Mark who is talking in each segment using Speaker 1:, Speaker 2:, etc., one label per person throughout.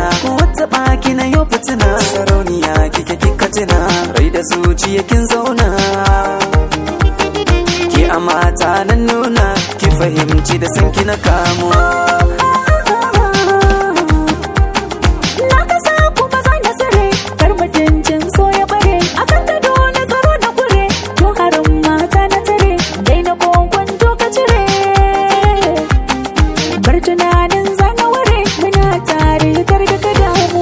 Speaker 1: wata baki na yau fitina sarauniya kike kika tuna rai da zuciya kin zauna ki a mata nan nuna ki fahimci da sanki na kamo
Speaker 2: Na kasa kuma za na tsare kar mutuncin so ya bare a kan gado na tsaro na kure to harin mata na tare dai na kokon to ka cire bar tunanin zana ware muna tare kar da ka damu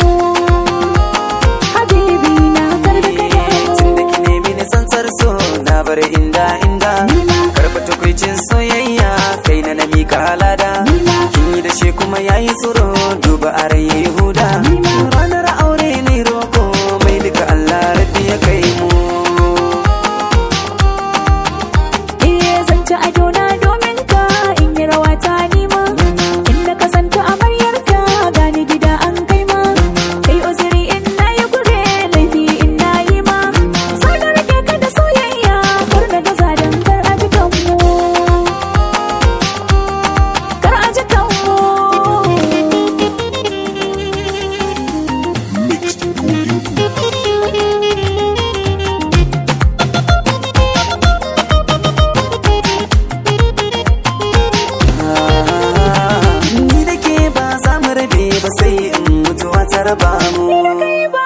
Speaker 2: habibi na kar da ka
Speaker 1: tun da
Speaker 2: damu
Speaker 1: ki nemi ni tsantsar so na bar inda inda karba tukwicin soyayya kai na na mika halada kin yi da shi kuma yayi tsoro duba a rai yayi huda ranar aure ne roko mai duka Allah rabbi ya kai mu
Speaker 2: Iye zan ci ado na domin ka in yi rawa ta nima in na kasanta amaryarka gani gida an kai ma kai uzuri in na yi kure laifi in na yi ma sau da rage ka da soyayya kar na gaza don kar a ji kanmu kar a ji kanmu
Speaker 3: Mixed Golden Cool.
Speaker 1: ni da ke ba za mu rabe ba sai in mutuwa ta raba mu
Speaker 2: kai ba